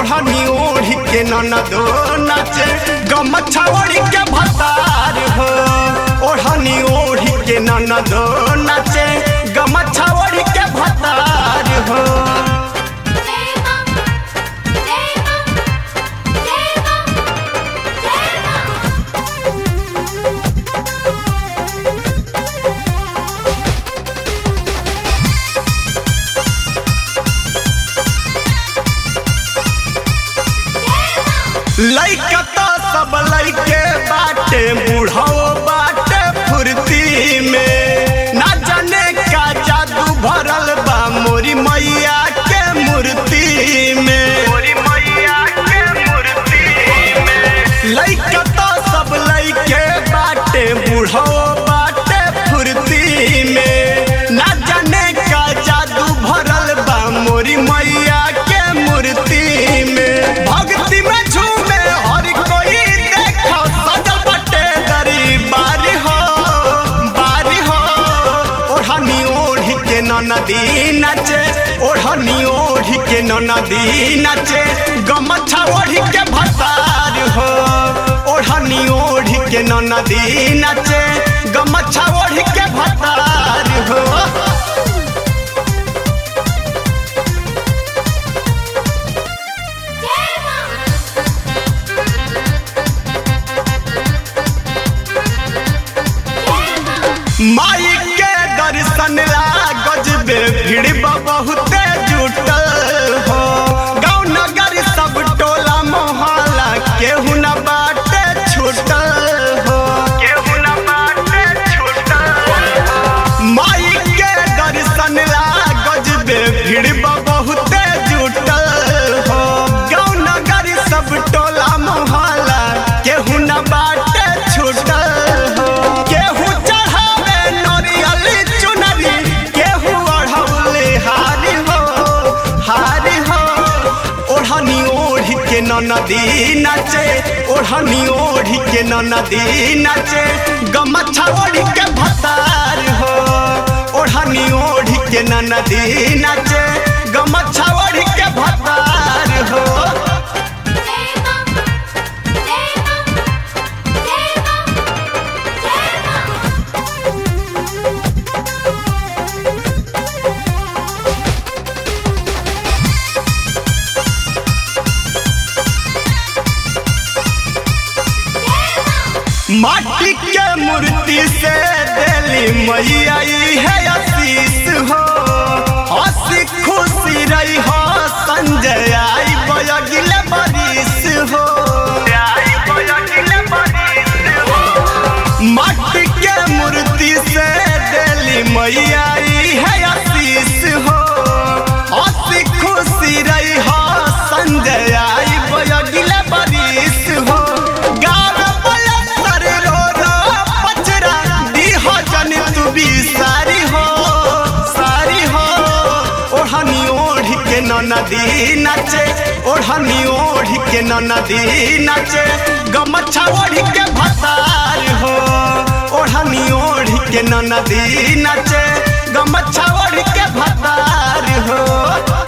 ओढ़नी ओढ़ी के ननदो नाचे गमछा ओढ़ी के भतार हो ओढ़नी ओढ़ी के ननदो नाचे गमछा ओढ़ी के भतार हो लइका तो सब लइके बाटे बूढ़ो बाटे फुर्ती में ना जाने का जादू भरल बा मोरी मैया के मूर्ति में मोरी मैया के मूर्ति में लइका तो सब लइके बाटे बूढ़ो बाटे फुर्ती में ना जाने का जादू भरल बा मोरी मैया के मूर्ति में भक्ति में झूमे हर कोई देखो सजल बटे दरी बारी हो बारी हो ओढ़नी ओढ़ी के नदी नाचे ओढ़नी ओढ़ी के नदी नाचे गमछा ओढ़ी के भतार हो ओढ़नी ओढ़ी के नदी नाचे गमछा ओढ़ी के भतार हो माई के दर्शन ला गजबे भीड़ बा बहुते जुटल हो गाँव नगर सब टोला मोहल्ला केहू न बाटे छूटल हो केहू न बाटे छूटल माई के दर्शन ला गजबे भीड़ बा बहुते जुटल हो गाँव नगर सब टोला मोहल्ला केहू न बाटे छूटल हो केहू चढ़ावे नरियल चुनरी केहू अढ़ौले हारी हो हारी हो ओढ़नी ओढ़ी के नदी नाचे ओढ़नी ओढ़ी के नदी नाचे गमछा ओढ़ी के भतार हो ओढ़नी ओढ़ी के नदी नाचे गमछा ओढ़ी के भतार हो माटी के मूर्ति से दिली मैया ई है आशीष हो हंसी खुशी रही हो संजय आई बयगिले बरिस हो माटी के मूर्ति से दिली मैया ई है आशीष हो हंसी खुशी रही हो संजय आई बयगिले बरिस हो गाँव बलसर रो रो पचरा दीह जन तू भी सारी हो सारी हो ओढ़नी ओढ़ी के नदी नाचे ओढ़नी ओढ़ी के नदी नाचे गमछा ओढ़ी के भतार हो ओढ़नी ओढ़ी के नदी नाचे गमछा ओढ़ी के भतार हो